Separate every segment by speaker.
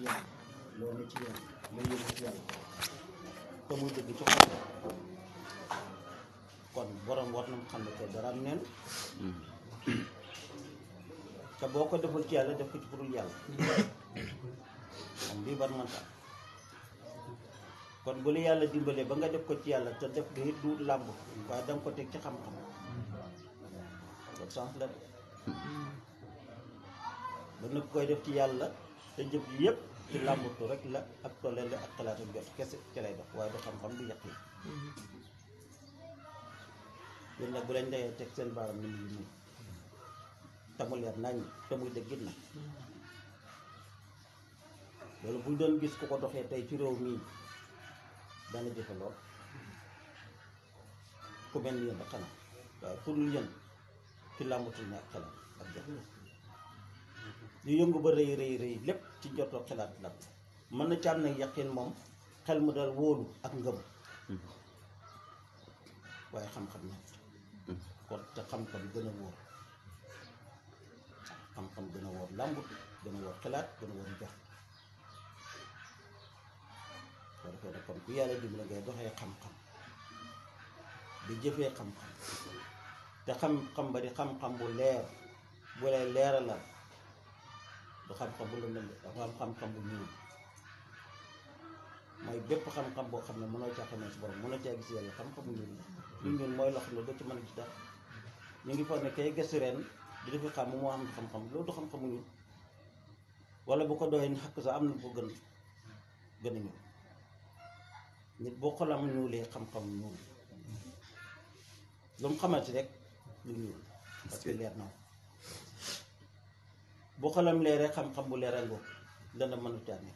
Speaker 1: yàlla loo ne ci yàlla loo yëngu ci yàlla te muy dëgg ci xol kon borom war na mu xam ne que dara am neen te boo ko deful ci yàlla def ko ci pour yàlla moom bii ban man tax kon bu la yàlla dimbalee ba nga def ko ci yàlla te def nga it du làmb waaye danga ko teg ci xam-xam kon sens la de ba nga koy def ci yàlla te jëf yi yëpp ci làmbatu rek la ak tollale ak xalaat ak jot kese ci lay dox waaye du xam-xam du yàq yi yéen nag bu lañ dayee teg seen baaram ni mu nii te mu leer nañ te muy dëggit nag loolu buñ doon gis ku ko doxee tey ci réew mii dana jëfe lool ku mel ni yéen a xanaa waaye pour lu yéen ci làmbatul ne ak xalaat ak jot lu yëngu ba rëy rëy rëy lépp ci njotoo xalaat la mën na ci am nag yaqin moom xel mu dal wóolu ak ngëm waaye xam-xam na kon te xam-xam gën a wóor xam-xam gën a wóor làmbut gën a wóor xalaat gën a wóor jox soo defee nag kon ku yàlla dimbali ngay doxee xam-xam di jëfee xam-xam te xam-xam ba di xam-xam bu leer bu lay leeralal du xam-xam bu lëndëm de dafa am xam-xam bu ñuul mooy bépp xam-xam boo xam ne mënoo caa xamee si borom mënoo caa gis yàlla xam-xam bu ñuul la lu ñuul mooy loo xam ne doo ci mën a gis dara ñu ngi foog ne kay gëstu ren di defi xam moo am xam-xam loolu du xam-xam bu ñuul wala bu ko doyee ni xakk sax am na bu gën gën a ñuul nit boo xolam ñuulee xam-xam ñuul lu mu xamante rek lu ñuul parce que leer na bu xolam leeree xam-xam bu leeral ngoo dana mën a caa nekk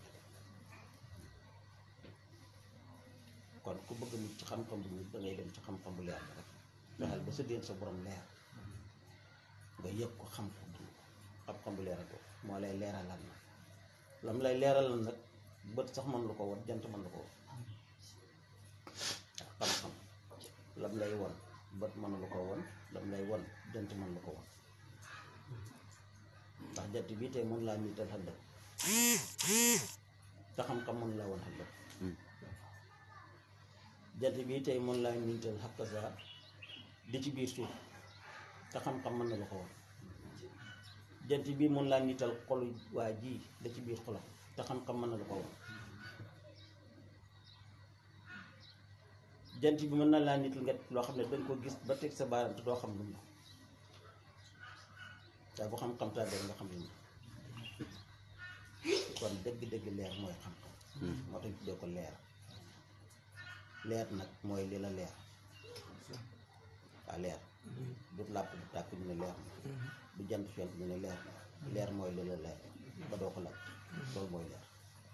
Speaker 1: kon ku bëgg nit ci xam-xam bu ñuul da ngay dem ci xam-xam bu leer rek fexeel ba sa déen sa borom leer nga yëg ko xam ko dund ko xam-xam bu leeral ko moo lay leeralal nag lam lay leeralal nag bët sax mën lu ko won jant mën lu ko won xam-xam lam lay won bët mën lu ko won lam lay won jant mën lu ko won ndax jant bii tey mën laa niital xëllëg te xam-xam mën laa woon xëllëg jant bii tey mën laa niital xakk saa di ci biir suuf te xam-xam mën na la ko woon jant bii mën laa niital xolu waa ji da ci biir xolam te xam-xam mën na la ko woon jant bi mën na laa niital nga loo xam ne dañ ko gis ba teg sa baaram te doo xam lu mu la waaye bu xam-xam taa nga xam lu mu kon dëgg-dëgg leer mooy xam-xam moo tax ñu tuddee ko leer leer nag mooy li la leer waa leer du làpp du tàkk ñu ne leer na du jant fent ñu ne leer na leer mooy li la leer ba doo ko làpp loolu mooy leer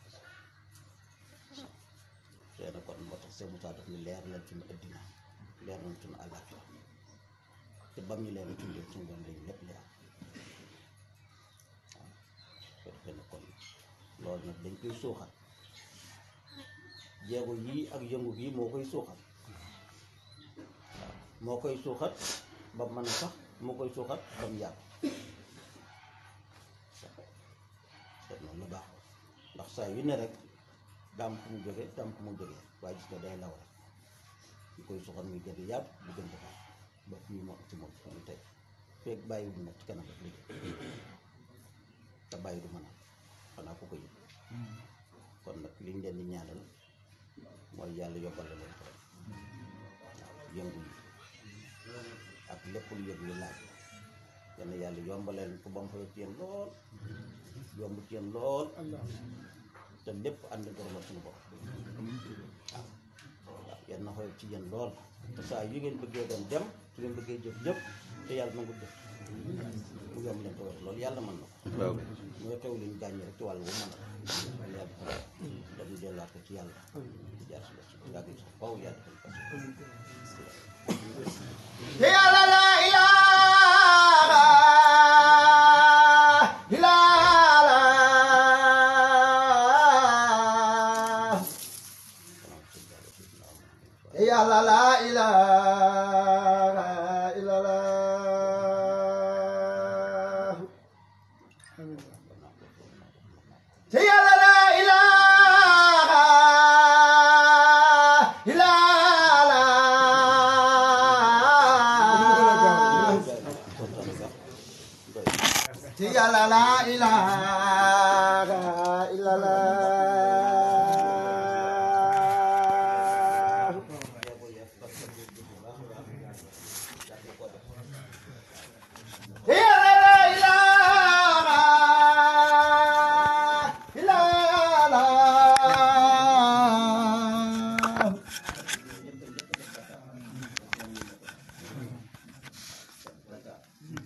Speaker 1: tey na kon moo tax seen Moussa daf ni leer lañ suñu addina leer lañ suñu àllaaxira te bam ñu leen tundee suñu doon lañ lépp leer waaw ko defee na kon loolu nag dañ koy suuxat jéego yii ak yëngu bii moo koy suuxat waaw moo koy suuxat ba mën a sax moo koy suuxat ba mu yàgg te noonu la baax ndax saa yu ne rek daam fu mu jóge daam fu mu jóge waaye gis nga day law rek ñu koy suuxat muy gën a yàgg bu gën a baax ba fii moo ci moom fi mu tey feeg bàyyiwul nag ci kanam rek léegi te bàyyi du mën a xanaa ku ko yëg kon nag liñ leen di ñaanal mooy yàlla yobbal la leen ko rek waaw yëngu yi ak lépp lu yëg lu laaj yal na yàlla yombaleen ko ba mu fa ci yéen lool yomb ci yéen lool te lépp ànd gërëma suñu bopp waaw waaw yal na xoy ci yéen lool te saa yu ngeen bëggee doon dem su ngeen bëggee jëf jëf te yàlla nangu jëf mu yomb leen ko wér loolu yàlla mën na ko
Speaker 2: waaw
Speaker 1: mooy xew liñ gàññi rek ci wàll bu mën a wala yàlla defal dañu delluwaat ko ci yàlla di jaar si si yàgg sax faw yàlla defal ko
Speaker 3: te yàlla la ilaha illallah te yàlla la ilaha illallah te yàlla la la ilaha